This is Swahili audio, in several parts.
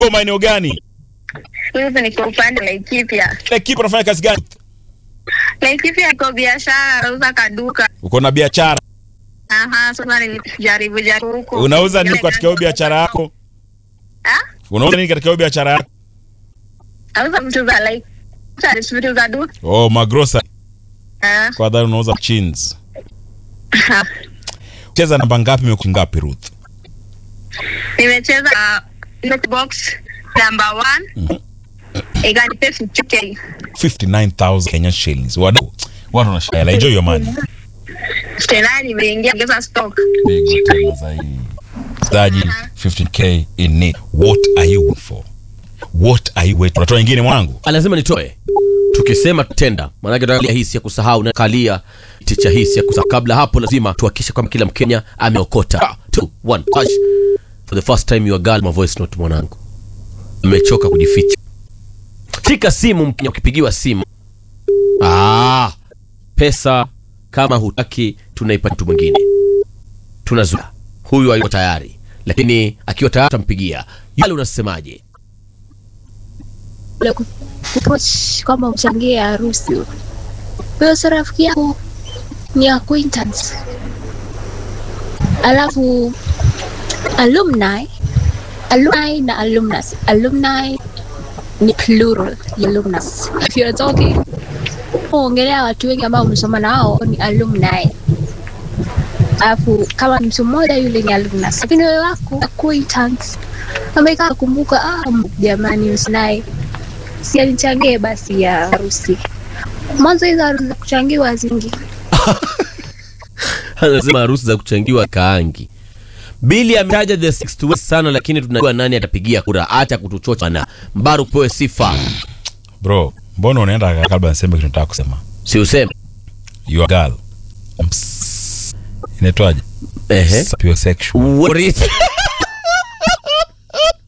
Uko maeneo gani? Hivi niko upande wa Laikipia. Laikipia unafanya kazi gani? Laikipia iko biashara, nauza kaduka. Uko na biashara. Aha, sasa nilijaribu jaribu huko. Unauza nini katika hiyo biashara yako? Ah? Unauza nini katika hiyo biashara yako? Nauza vitu za like vitu za duka. Oh, magrosa. Ah. Kwa dhani unauza chins. Cheza namba ngapi meku ngapi Ruth? Nimecheza uh, box number 1. Ikanipa 50k. 59,000 Kenyan shillings. Wadau. Watu wanashangaa. Enjoy your money. Tena nimeingia ongeza stock. Pigo tena zaidi. Msikilizaji, 15k in it. What are you waiting for? What are you waiting for? Unatoa nyingine mwanangu? Ah, lazima nitoe tukisema tenda maanake tunakalia hisi ya kusahau na kalia ticha hisi ya kusahau kabla hapo lazima tuhakikishe kwamba kila mkenya ameokota Ah, two, one, touch. for the first time your girl my voice note mwanangu amechoka kujificha shika simu mkenya ukipigiwa simu ah, pesa kama hutaki tunaipa mtu mwingine tunazuia huyu ayuko tayari lakini akiwa tayari tampigia yale unasemaje Ule ku- kupoch kwamba uchangie harusi huyo si rafiki yako ni acquaintance alafu alumni alumni na alumnus alumni ni plural ya alumnus if you're talking ongelea watu wengi ambao umesoma nao ni alumni alafu kama ni mtu mmoja yule ni alumnus lakini wewe wako acquaintance amekaa kumbuka ah jamani msinaye si anichangie basi ya harusi mwanzo hizo harusi za kuchangiwa zingi anasema harusi za kuchangiwa kaangi bili ametaja the sixth west sana lakini tunajua nani atapigia kura hata kutuchocha na mbaru pewe sifa Bro, mbona unaenda kabla niseme kitu nataka kusema? si useme You are girl. Ps- Inaitwaje? ehe Sapiosexual. What-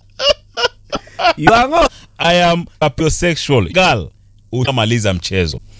You are not- I am sapiosexual. Girl, utamaliza mchezo.